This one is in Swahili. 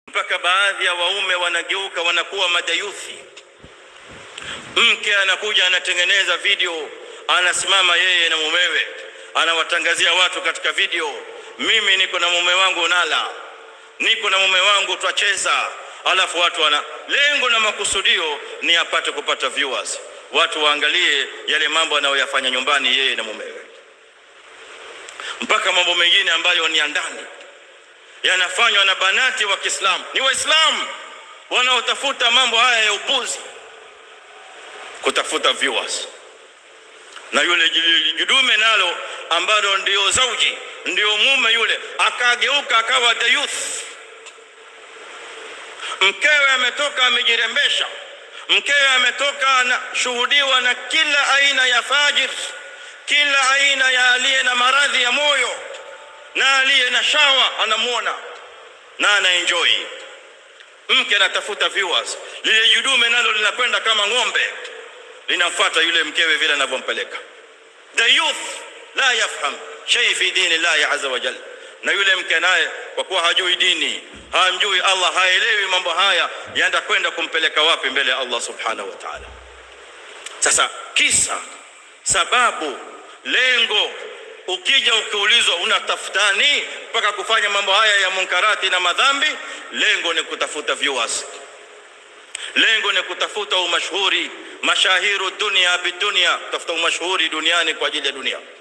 mpaka baadhi ya waume wanageuka wanakuwa madayuthi. Mke anakuja anatengeneza video, anasimama yeye na mumewe, anawatangazia watu katika video, mimi niko na mume wangu nala, niko na mume wangu twacheza. Alafu watu wana lengo na makusudio ni apate kupata viewers, watu waangalie yale mambo anayoyafanya nyumbani yeye na mumewe, mpaka mambo mengine ambayo ni ya ndani yanafanywa na banati wa Kiislamu. Ni Waislamu wanaotafuta mambo haya ya upuzi, kutafuta viewers. Na yule judume nalo ambalo ndio zauji, ndio mume yule, akageuka akawa the youth. Mkewe ametoka amejirembesha, mkewe ametoka anashuhudiwa na kila aina ya fajir, kila aina ya aliye na maradhi ya moyo na aliye na shawa anamwona na ana enjoy. Mke anatafuta viewers, lile judume nalo linakwenda kama ng'ombe, linamfuata yule mkewe vile anavyompeleka. The youth la yafham shay fi dini llahi azza wa jalla. Na yule mke naye kwa kuwa hajui dini, hamjui Allah, haelewi mambo haya, yaenda kwenda kumpeleka wapi mbele ya Allah subhanahu wa ta'ala. Sasa kisa, sababu, lengo Ukija ukiulizwa unatafutani mpaka kufanya mambo haya ya munkarati na madhambi, lengo ni kutafuta viewers, lengo ni kutafuta umashhuri, mashahiru dunia bidunia, kutafuta umashhuri duniani kwa ajili ya dunia.